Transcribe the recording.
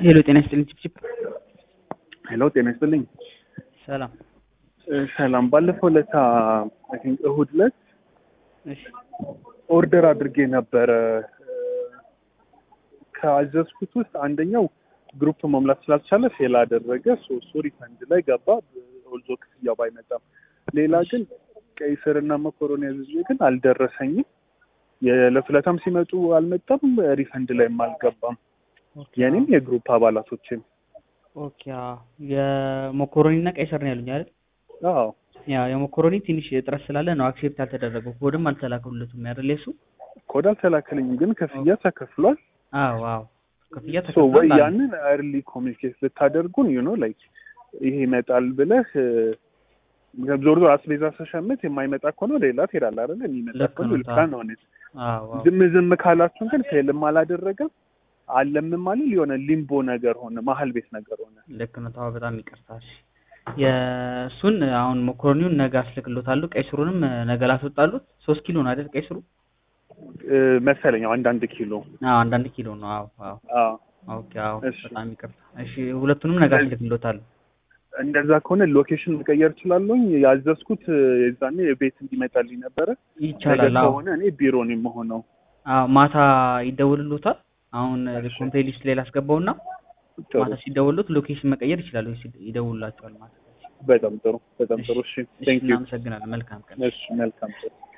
ሄሎ ጤና ይስጥልኝ ቺፕቺፕ ሄሎ ጤና ይስጥልኝ። ሰላም እ ሰላም ባለፈው ለታ አይ ቲንክ እሁድ ዕለት እሺ ኦርደር አድርጌ ነበረ። እ ከአዘዝኩት ውስጥ አንደኛው ግሩፕ መሙላት ስላልቻለ ፌል አደረገ። ሶ እሱ ሪፈንድ ላይ ገባ። ኦልዞ ክፍያው ባይመጣም፣ ሌላ ግን ቀይ ስር እና መኮሮኒ አዝዤ ግን አልደረሰኝም። የለፍለታም ሲመጡ አልመጣም፣ ሪፈንድ ላይም አልገባም። የኔም የግሩፕ አባላቶችም ኦኬ አዎ የሞኮሮኒ እና ቀይ ስር ነው ያሉኝ አይደል አዎ ያ የሞኮሮኒ ትንሽ እጥረት ስላለ ነው አክሴፕት ያልተደረገው ኮድም አልተላከሉለትም አይደል የሱ ኮድ አልተላከልኝም፣ ግን ክፍያ ተከፍሏል። አዎ አዎ ክፍያ ሶ ወይ ተከፍሏል አሉ። ያንን እርሊ ኮሚኒኬት ልታደርጉን ዩ ኖ ላይክ ይሄ ይመጣል ብለህ እ፣ ዞር ዞር አስቤዛ ስሸምት የማይመጣ ከሆነ ሌላ ትሄዳለህ አይደለ? የሚመጣ ልክ ከሆነ ነው፣ ልካ አዎ። ነው። እኔ አዎ አዎ ዝም ዝም ካላችሁን ግን ፌልም አላደረገም አለምም አለ የሆነ ሊምቦ ነገር ሆነ፣ መሀል ቤት ነገር ሆነ። ልክ ነው ተዋ በጣም ይቅርታ እሺ የእሱን አሁን ሞኮሮኒውን ነገ አስልክሎታሉ ቀይ ስሩንም ነገ ላስወጣሉት ሶስት ኪሎ ነው አይደል ቀይ ስሩ እ፣ መሰለኝ አዎ፣ አንዳንድ ኪሎ አዎ አንዳንድ ኪሎ ነው አዎ አዎ አዎ። ኦኬ አዎ እሺ። በጣም ይቅርታ እሺ ሁለቱንም ነገ አስልክሎታሉ እንደዛ ከሆነ ሎኬሽን መቀየር እችላለሁኝ። ያዘዝኩት እ፣ የዛኔ ቤት እንዲመጣልኝ ነበረ። ነገ ይቻላል አዎ ከሆነ እኔ ቢሮ ነው የምሆነው። አዎ ማታ ይደውልሎታል አሁን እሺ። ኮምፕሌት ሊስት ላይ ላስገባውና ጥሩ፣ ማታ ሲደውሉት ሎኬሽን መቀየር ይችላሉ ይደውሉላቸዋል ማለት ነው በጣም ጥሩ፣ በጣም ጥሩ። እሺ፣ እሺ ቴንክ ዩ። እናመሰግናለን መልካም ቀን እሺ፣ መልካም ጥሩ